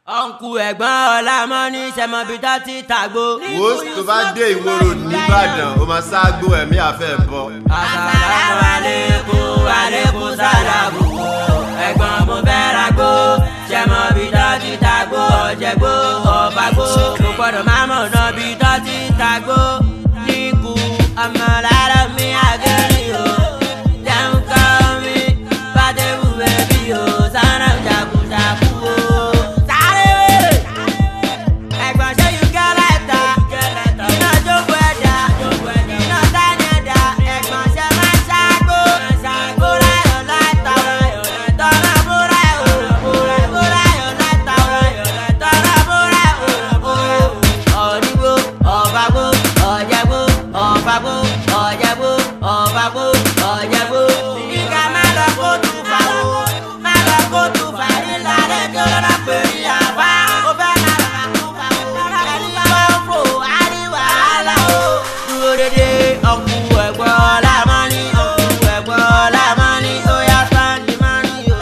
ọ̀nkù ẹ̀gbọ́n ọ̀làmọ́ ní sẹ́mọ́bí tó ti tàgbó. wo tó bá dé ìwòrò nìbàdàn ó máa ságbo ẹ̀mí àfẹ́ bọ̀. àsàlámù alaykum alaykum sàlámù ẹ̀gbọ́n mo fẹ́ ra gbó sẹ́mọ́bí tó ti tàgbó ọ̀jẹ̀gbó ọ̀fàgbó mo gbọ́dọ̀ má mọ̀ náà bí tó ti tàgbó. níkù ọmọ lára mi àgẹ́rì o jẹun kọ́ mi bá dé wù bẹ́bí o sọ́nà jagunjagun o. sáré wèrè ẹ̀gbọ́n ṣé you get letter iná jókòó ẹ̀dá iná tání ẹ̀dá ẹ̀gbọ́n ṣe máa ṣàgbó bóra yọ̀ láìta tọ́lá bóra yọ̀ bóra yọ̀ láìta tọ́lá bóra yọ̀ ọ̀dìgbò ọ̀fàgbò ọ̀jẹ̀gbò ọ̀fàgbò ọ̀jẹ̀gbò ọ̀fàgbò ọ̀jẹ̀gbò kíkà má lọ kó tù fà ó má lọ kó tù fà nílá rẹ̀ kí ó lọ́la pè ní àbá ó fẹ́ má lọ kà tù fà ó ẹni bá ń fò àríwá àlà ó. dúró dédé ọkù ẹ̀gbọ́n ọ̀làmọ́ ní ọkù ẹ̀gbọ́n ọ̀làmọ́ ní ó yá sáńdì máa ní o.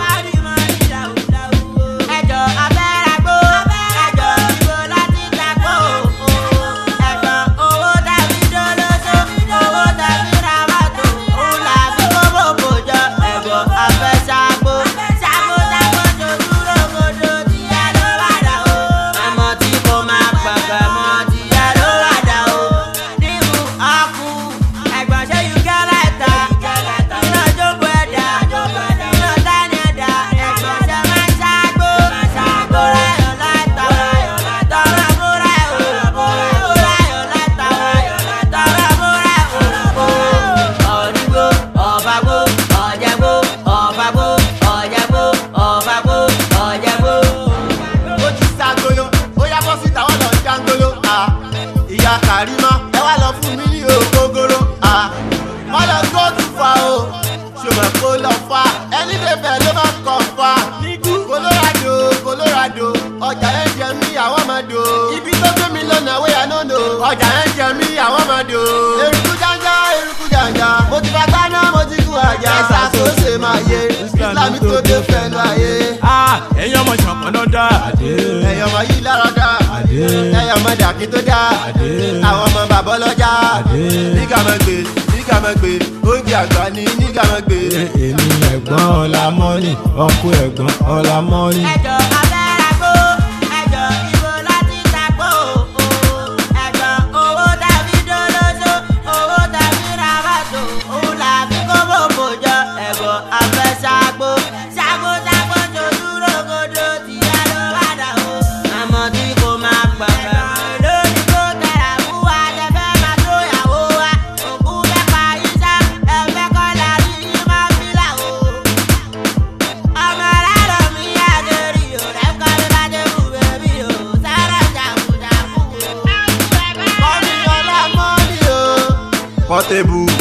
ẹjọ́ abẹ́rẹ́gbó ẹjọ́ ìbò láti dàgbò ẹ̀gbọ́n owó tàbí dolóso owó tàbí ramato òun làbí kóbó bòjọ ẹ̀gbọ́n afẹ́sàgbó ṣàgbó ṣàgbó tó dúró kodo tí ẹ ló wà dà o. ẹmọ tí kò máa pẹ̀pẹ̀ mọ́ tí ẹ ló wà dà o. níbu ọkù ẹ̀gbọ́n ṣé you get letter iná jókòó ẹ̀dá iná tání ẹ̀dá ẹ̀gbọ́n ṣe máa ṣàgbó bóra yọ̀ láìta tọ́lá bóra yọ̀ bóra yọ̀ láìta tọ́lá bóra yọ̀ ọ̀dìgbò ọ̀fàgbò ọ̀jẹ̀gbò ọ̀fàgbò ọ̀jẹ̀gbò ọ̀fàgbò ọ̀jẹ̀gbò. ó ti ságolo ó yá bọ́ síta wọ́n lọ ń jángolo. ah. ìyá kàrímà ẹ wá lọ fún mi ní ògógóró. ah. wọ́n lọ go too far o ṣùgbọ́n kó lọ fa ẹni bẹ̀bẹ̀ ló máa kọ̀ fa. colorado colorado ọjà yẹn jẹ mí àwọn máa dò. ibi tó gbé mi lọ́nà wẹ́yà nọ́nà ọjà yẹn jẹ mí àwọn máa dò. eruku janja eruku janja mo ti fa gbaná mo ti kú àjà. ẹ̀sà tó ṣe máa yé islam tó dé fẹ́nu ayé. ẹ̀yin ọmọ ìṣọ̀kan náà dá. ẹ̀yọ̀ ọmọ yìí lára dá ẹ̀yọ̀ ọmọ dàkí tó dá àwọn ọmọ bàbá ọlọ́jà nígà máa gbé nígà máa gbé oúnjẹ àgbà ní nígà máa gbé. èmi ẹ̀gbọ́n ọ̀làmọ́nì ọkọ ẹ̀gbọ́n ọ̀làmọ́nì. ẹjọ́ abẹ́rẹ́gbó ẹjọ́ ìbò láti dàgbò ẹjọ́ owó tàbí dolóso owó tàbí ramato òun làbí kóbó bòjọ ẹ̀gbọ́n afẹ́sàgbó ṣàgbó ṣàgbó tó dúró kodo tí a ló wà dà o. àmọ́ tí kò máa pẹ̀pẹ̀ lórí kó tẹ̀lé fún wa tẹ̀fẹ́ máa tó yàwó wa òkú fẹ́ pa iṣẹ́ ẹ̀fẹ́ kọ́ la rí ní máa fi là o ọmọ aláàlọ́ mi àgẹ̀rì o lẹ́kọ̀ọ́ mi bá dé wù bẹ́bí o sára jàkújàkú o. Mọ́mí ọlá mọ́mí o. Pọ́tébù